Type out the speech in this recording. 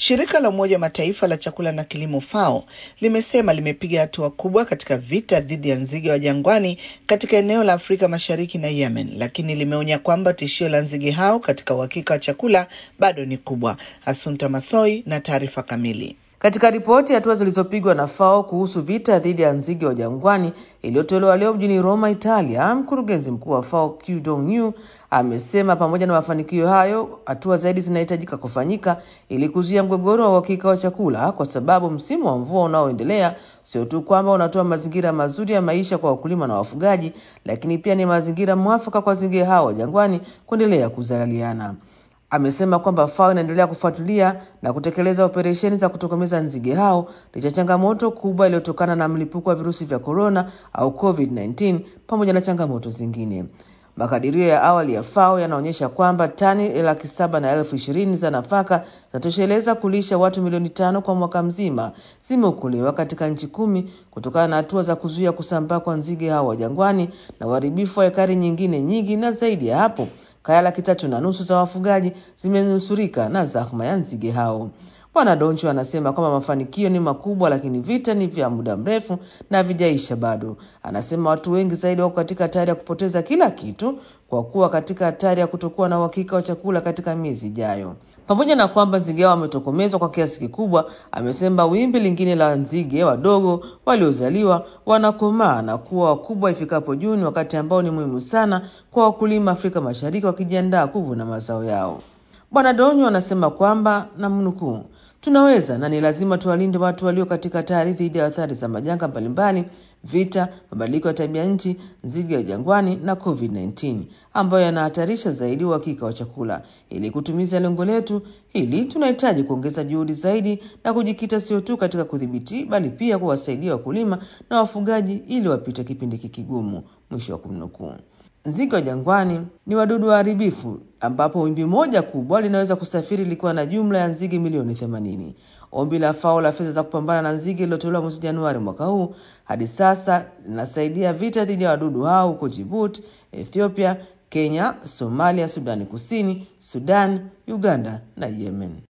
Shirika la Umoja wa Mataifa la chakula na kilimo FAO limesema limepiga hatua kubwa katika vita dhidi ya nzige wa jangwani katika eneo la Afrika Mashariki na Yemen, lakini limeonya kwamba tishio la nzige hao katika uhakika wa chakula bado ni kubwa. Asunta Masoi na taarifa kamili. Katika ripoti ya hatua zilizopigwa na FAO kuhusu vita dhidi ya nzige wa jangwani iliyotolewa leo mjini Roma, Italia, mkurugenzi mkuu wa FAO Q Dong amesema pamoja na mafanikio hayo, hatua zaidi zinahitajika kufanyika ili kuzuia mgogoro wa uhakika wa chakula, kwa sababu msimu wa mvua unaoendelea sio tu kwamba unatoa mazingira mazuri ya maisha kwa wakulima na wafugaji, lakini pia ni mazingira mwafaka kwa nzige hao wa jangwani kuendelea kuzaliana. Amesema kwamba FAO inaendelea kufuatilia na kutekeleza operesheni za kutokomeza nzige hao licha changamoto kubwa iliyotokana na mlipuko wa virusi vya korona au COVID-19 pamoja na changamoto zingine. Makadirio ya awali ya FAO yanaonyesha kwamba tani laki saba na elfu ishirini za nafaka zinatosheleza kulisha watu milioni tano kwa mwaka mzima zimeokolewa katika nchi kumi kutokana na hatua za kuzuia kusambaa kwa nzige hao wa jangwani na uharibifu wa ekari nyingine nyingi, na zaidi ya hapo kaya laki tatu na nusu za wafugaji zimenusurika na zahma ya nzige hao. Bwana Doncho anasema kwamba mafanikio ni makubwa, lakini vita ni vya muda mrefu na havijaisha bado. Anasema watu wengi zaidi wako katika hatari ya kupoteza kila kitu kwa kuwa katika hatari ya kutokuwa na uhakika wa chakula katika miezi ijayo. Pamoja na kwamba nzige hao wametokomezwa kwa kiasi kikubwa, amesema wimbi lingine la nzige wadogo waliozaliwa wanakomaa na kuwa wakubwa ifikapo Juni, wakati ambao ni muhimu sana kwa wakulima Afrika Mashariki wakijiandaa kuvuna mazao yao. Bwana Donyo anasema kwamba namnukuu, tunaweza na ni lazima tuwalinde watu walio katika hatari dhidi ya athari za majanga mbalimbali, vita, mabadiliko ya tabia nchi, nzige wa jangwani na COVID-19 ambayo yanahatarisha zaidi uhakika wa chakula. Ili kutumiza lengo letu hili, tunahitaji kuongeza juhudi zaidi na kujikita sio tu katika kudhibiti, bali pia kuwasaidia wakulima na wafugaji ili wapite kipindi kikigumu. Mwisho wa kumnukuu. Nzige wa jangwani ni wadudu waharibifu ambapo wimbi moja kubwa linaweza kusafiri likiwa na jumla ya nzige milioni 80. Ombi la FAO la fedha za kupambana na nzige lilotolewa mwezi Januari mwaka huu hadi sasa linasaidia vita dhidi ya wadudu hao huko Djibouti, Ethiopia, Kenya, Somalia, Sudani Kusini, Sudan, Uganda na Yemen.